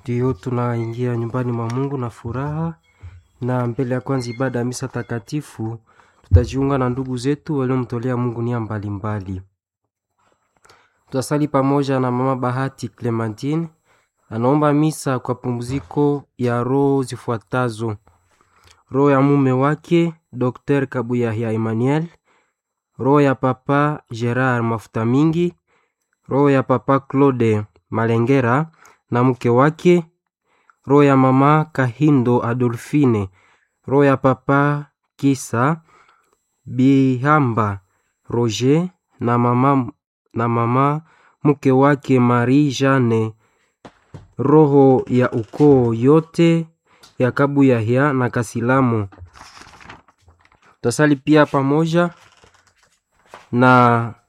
Ndiyo tunaingia nyumbani mwa Mungu na furaha, na mbele ya kwanza ibada ya misa takatifu tutajiunga na ndugu zetu waliomtolea Mungu nia mbalimbali. Tutasali pamoja na mama Bahati Clementine, anaomba misa kwa pumziko ya roho zifuatazo: roho ya mume wake Dr. Kabuyahia Emmanuel, roho ya papa Gerard Mafuta Mingi, roho ya papa Claude Malengera na mke wake, roho ya mama Kahindo Adolfine, roho ya papa Kisa Bihamba Roger na mama, na mama mke wake Marie Jane, roho ya ukoo yote ya Kabuyahia na Kasilamu. Tutasali pia pamoja na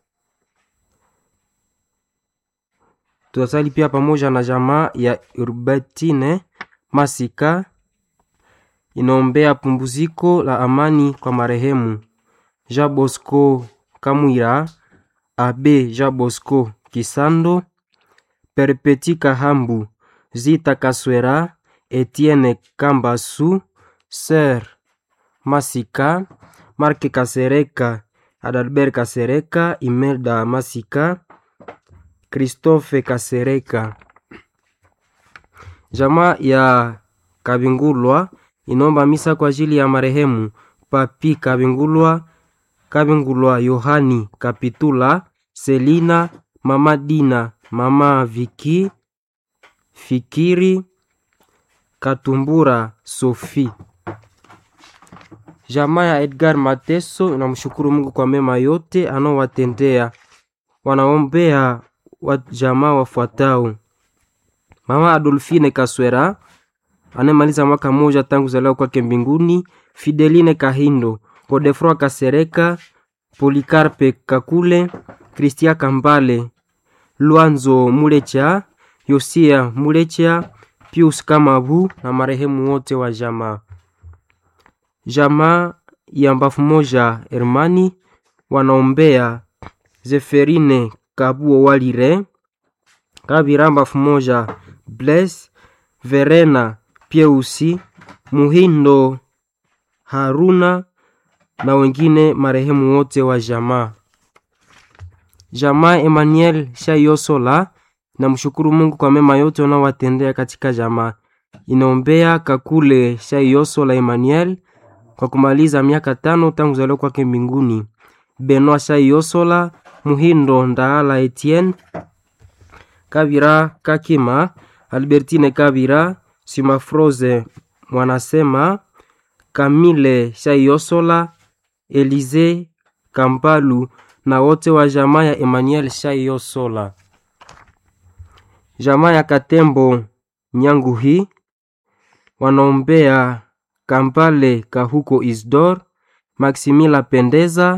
tutasali pia pamoja na jamaa ya Urbatine Masika inaombea pumbuziko la amani kwa marehemu Jean Bosco Kamwira, Abe Jean Bosco Kisando, Perpeti Kahambu, Zita Kaswera, Etienne Kambasu, Ser Masika, Marke Kasereka, Adalbert Kasereka, Imelda Masika, Christophe Kasereka. Jamaa ya Kabingulwa inaomba misa kwa ajili ya marehemu Papi Kabingulwa, Kabingulwa Yohani Kapitula, Selina, Mama Dina, Mama Viki, Fikiri Katumbura, Sofi. Jamaa ya Edgar Mateso inamshukuru Mungu kwa mema yote anaowatendea. Wanaombea wa jamaa wafuatao: Mama Adolfine Kaswera anemaliza mwaka mmoja tangu zaliwa kwake mbinguni, Fideline Kahindo, Godefroi Kasereka, Polikarpe Kakule, Kristia Kambale, Lwanzo Mulecha, Yosia Mulecha, Pius Kamabu na marehemu wote wa jamaa. Jamaa ya mbafu moja Hermani wanaombea Zeferine Kabuo Walire, Kabira mbafu moja Blaise Verena Pieusi Muhindo Haruna na wengine marehemu wote wa jamaa. Jamaa Emmanuel Shayosola na mshukuru Mungu kwa mema yote unaowatendea katika jamaa. Inaombea Kakule Shayosola Emmanuel kwa kumaliza miaka tano tangu kuzaliwa kwake mbinguni. Benoit Shayosola, Muhindo Ndaala Etienne, Kabira Kakima, Albertine Kabira, Simafroze Mwanasema, Kamile Shayosola, Elize Kampalu na wote wa jamaa ya Emmanuel Shayosola. Jamaa ya Katembo Nyanguhi wanaombea Kampale Kahuko Isdor, Maximila Pendeza,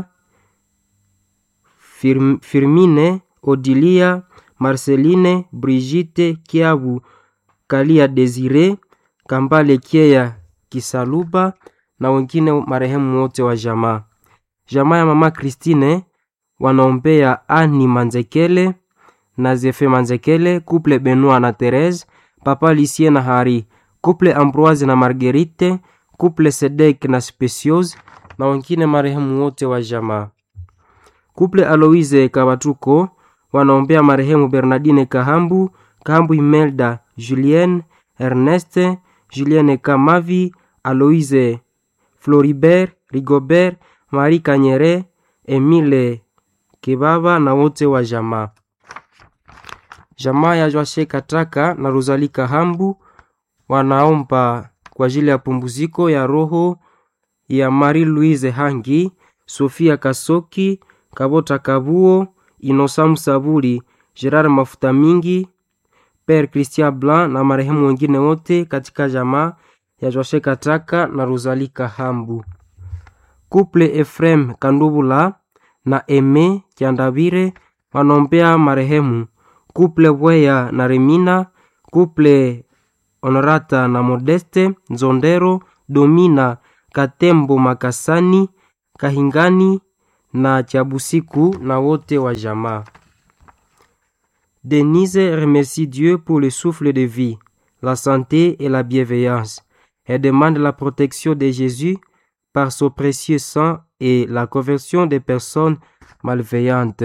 Firm, Firmine Odilia, Marceline Brigitte Kiabu, Kalia Desire, Kambale Kieya Kisaluba na wengine marehemu wote wa jamaa. Jamaa ya mama Christine wanaombea Ani Manzekele na Zefe Manzekele, couple Benoit na Therese, papa Lucien na Hari, couple Ambroise na Marguerite, couple Sedek na Speciose na wengine marehemu wote wa jamaa. Couple Aloise Kabatuko wanaombea marehemu Bernardine Kahambu, Kahambu Imelda, Julienne, Erneste, Julienne Kamavi, Aloise Floribert, Rigobert, Marie Kanyere, Emile Kebaba na wote wa jamaa. Jamaa ya Joashe Kataka na Rosalie Kahambu wanaomba kwa ajili ya pumbuziko ya roho ya Marie Louise Hangi, Sofia Kasoki, Kabota Kabuo, Inosa Musaburi, Gerard Mafuta Mingi, Père Christian Blanc na marehemu wengine wote katika jamaa ya Joashe Kataka na Rosalie Kahambu. Couple Efrem Kandubula na Eme Kiandabire wanaombea marehemu. Couple Bweya na Remina, Couple Honorata na Modeste Nzondero, Domina Katembo Makasani, Kahingani na Chabusiku na wote wa jamaa. Denise remercie Dieu pour le souffle de vie. la santé et la bienveillance. Elle demande la protection de Jésus par son précieux sang et la conversion des personnes malveillantes.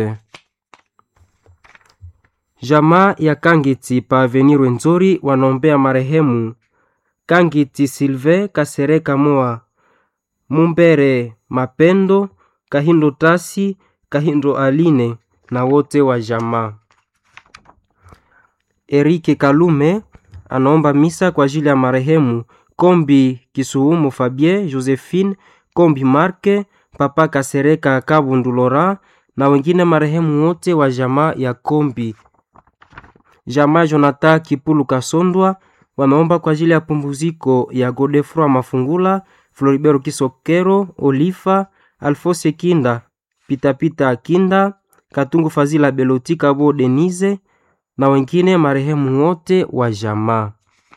Jamaa ya Kangiti pa Avenir Rwenzori wanaombea marehemu Kangiti Silve Kasereka Moa Mumbere Mapendo Kahindo Tasi Kahindo Aline na wote wa jamaa. Erike Kalume anaomba misa kwa ajili ya marehemu Kombi Kisuumu Fabien Josephine Kombi Marke Papa Kasereka Kabundu Lora na wengine marehemu wote wa jamaa ya Kombi. Jamaa Jonathan Kipulu Kasondwa wanaomba kwa ajili ya pumbuziko ya Godefroy Mafungula, Floribero Kisokero, Olifa, Alfose Kinda, Pitapita Kinda, Katungu Fazila Beloti Kabo Denise na wengine marehemu wote wa jamaa.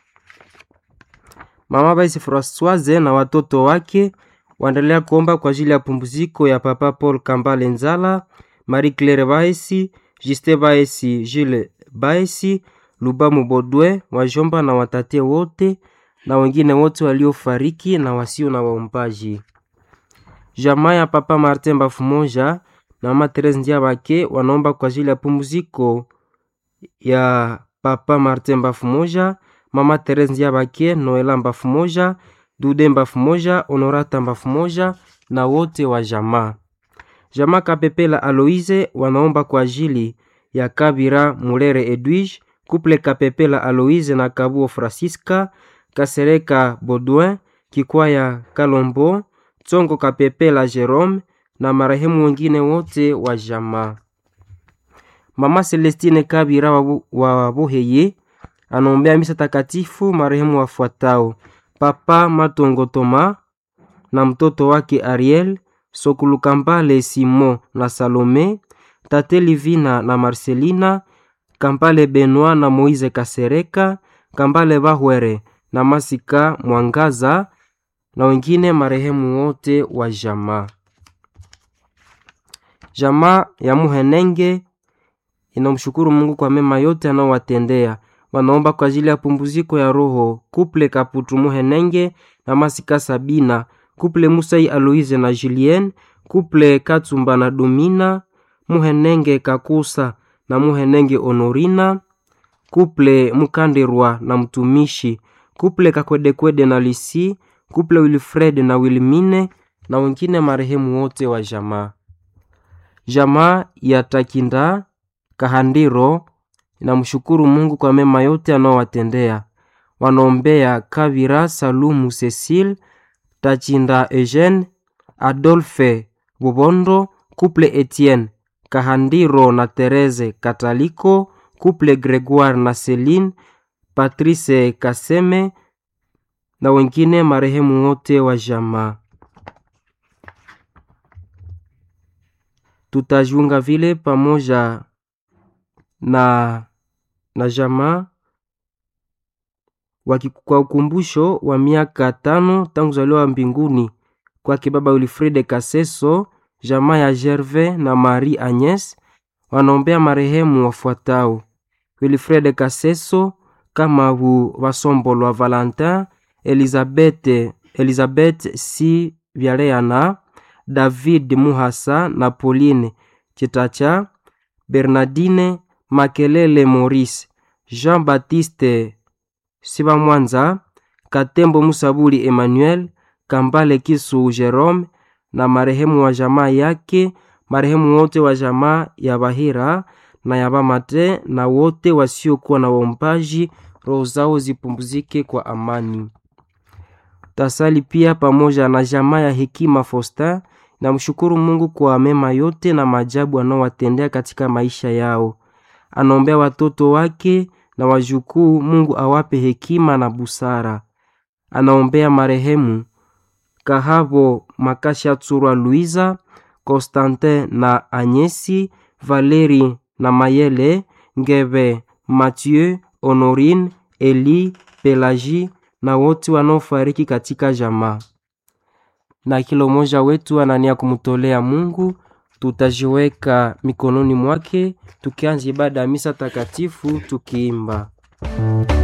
Mama Baisi Francoise na watoto wake waendelea kuomba kwa ajili ya pumbuziko ya Papa Paul Kambale Nzala, Marie Claire Baisi, Juste Baisi, Jules Baisi, Lubamu Bodwe, wajomba na watate wote na wengine wote waliofariki na wasio na waombaji. Jamaa ya Papa Martin Bafumoja na Mama Therese Ndiabake wanaomba kwa ajili ya pumziko ya Papa Martin Bafumoja, Mama Therese Ndiabake, Noela Bafumoja, Dude Bafumoja, Honorata Bafumoja na wote wa jamaa. Jamaa Kapepela Aloise wanaomba kwa ajili ya Kabira Mulere Edwige, Kuple Kapepela Aloise na Kabuo Francisca, Kasereka Baudouin, Kikwaya Kalombo, Tsongo Kapepela Jerome na marehemu wengine wote wa jamaa. Mama Celestine Kabira wa, wa Buheye anaombea misa takatifu marehemu wafuatao: Papa Matongo Toma na mtoto wake Ariel, Sokulukambale Simon na Salome, Tate Livina na Marcelina, Kambale Benoit na Moise Kasereka, Kambale Bahwere na Masika Mwangaza na wengine marehemu wote wa jamaa. Jamaa ya Muhenenge inamshukuru Mungu kwa mema yote anaowatendea. Wanaomba kwa ajili ya pumbuziko ya roho Kuple Kaputu Muhenenge na Masika Sabina, Kuple Musai Aloise na Julien, Kuple Katsumba na Domina, Muhenenge Kakusa na Muhenenge Honorina, Kuple Mukandirwa na mtumishi, Kuple Kakwedekwede na Lisi, Kuple Wilfred na Wilmine na wengine marehemu wote wa jamaa. Jamaa ya Takinda Kahandiro inamshukuru Mungu kwa mema yote anaowatendea. Wanaombea Kavira Salumu Cecile, Tachinda Eugene, Adolphe Bubondo, Couple Etienne Kahandiro na Therese Kataliko, Couple Gregoire na Celine, Patrice Kaseme na wengine marehemu wote wa jamaa. Tutajiunga vile pamoja na na jamaa kwa ukumbusho wa miaka tano tangu zaliwa mbinguni kwake baba Wilfride Kaseso. Jamaa ya Gervais na Marie Agnes wanaombea marehemu wafuatao: Wilfride Kaseso, Kamabu Basombolwa Valentin, Elizabeth, Elizabeth si Vyaleana, David Muhasa na Pauline Chitacha, Bernardine Makelele Maurice, Jean-Baptiste Sibamwanza, Katembo Musabuli Emmanuel, Kambale Kisu Jerome na marehemu wa jamaa yake, marehemu wote wa jamaa ya Bahira na ya Bamate na wote wasiokuwa na waombaji, roho zao zipumzike kwa amani. Tasali pia pamoja na jamaa ya Hekima Fosta na mshukuru Mungu kwa mema yote na maajabu anaowatendea katika maisha yao. Anaombea watoto wake na wajukuu, Mungu awape hekima na busara. Anaombea marehemu Kahabo Makasha Tsurwa Luiza, Constantin na Anyesi, Valeri na Mayele, Ngebe, Mathieu, Honorine, Eli, Pelagie na wote wanaofariki katika jamaa. Na kila mmoja wetu anania kumtolea Mungu, tutajiweka mikononi mwake tukianza ibada ya misa takatifu tukiimba